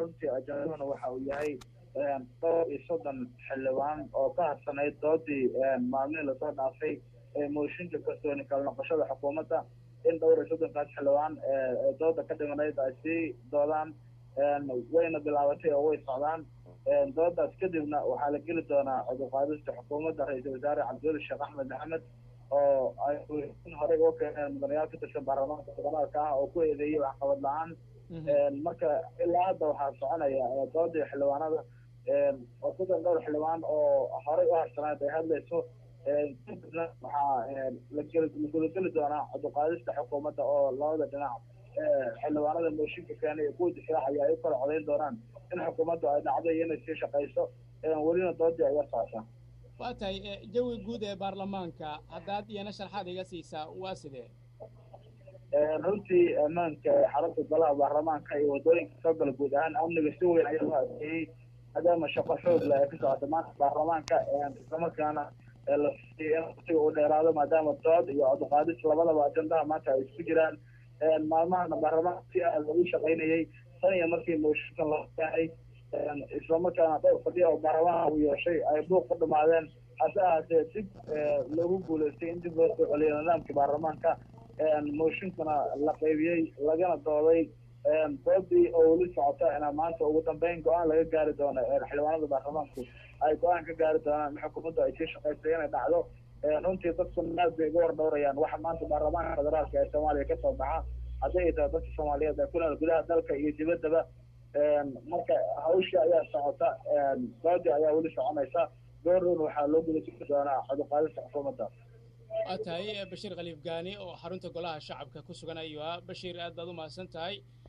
runtii ajandaduna waxa uu yahay dhowr iyo soddon xildhibaan oo ka harsanayd doodii maalmihii lasoo dhaafay mooshinka kalsooni kala noqoshada xukuumadda in dhowr iyo soddonkaas xildhibaan dooda ka dhimanayd ay sii doodaan wayna bilaabatay oo way socdaan doodaas kadibna waxaa la geli doonaa cuduqaadista xukuumadda ra-iisul wasaare cabdiweli sheekh axmed maxamed oo ay horey uga keeneen mudanayaal ka tirsan baarlamaanka federaalka ah oo ku eedeeyey waxqabad la-aan marka ilaa hadda waxaa soconaya doodii xildhibaanada oo soddon dhowr xildhibaan oo horey u harsanayd ay hadlayso kadibna waxaa lagudageli doonaa cuduqaadista xukuumadda oo labada dhinac xildhibaanada mooshinka keenay iyo kuwa difaacaya ay u kala codayn doonaan in xukuumaddu ay dhacdo iyo inay sii shaqayso welina doodii ay la socotaa waa tahay jawi guud ee baarlamaanka haddaad iyana sharxaad iga siisaa waa sidee runtii ammaanka xarunta golaha baarlamaanka iyo waddooyinka soo gala guud ahaan amniga si weyn ayaa loo adkeeyey maadaama shaqo xoog leh ay ka socota maanta baarlamaanka islamarkaana la siiyey in waqtiga uu dheeraado maadaama dood iyo coduqaadis labadaba ajandaha maanta ay isku jiraan maalmahana baarlamaanka si aad lagu shaqaynayey tan iyo markii mooshinkan loo keenay islamarkaana dhowr fadhiya oo baarlamaanka uu yeeshay ay buuq ku dhamaadeen hase ahaatee dib loogu guulaystay in dib loo soo celiyo nidaamkii baarlamaanka mooshinkana la qaybiyey lagana dooday doodii oo weli socota ina maanta ugu dambeyn go-aan laga gaari doono xildhibaanada baarlamaanku ay go-aan ka gaari doonaan in xukuumaddu ay sii shaqaystay inay dhacdo runtii dadkuna aad bay uga hor dhowrayaan waxa maanta baarlamaanka federaalka ee soomaaliya kasoo baxa haddii ay tahay dadka soomaaliyeed ee ku nool gudaha dalka iyo dibaddaba marka hawshii ayaa socota doodii ayaa weli soconaysa goorun waxaa loo gudajiri doonaa coduqaadista xukuumadda waa tahay bashiir khaliif gaani oo xarunta golaha shacabka ku sugan ayuu ah bashiir aad baad u mahadsan tahay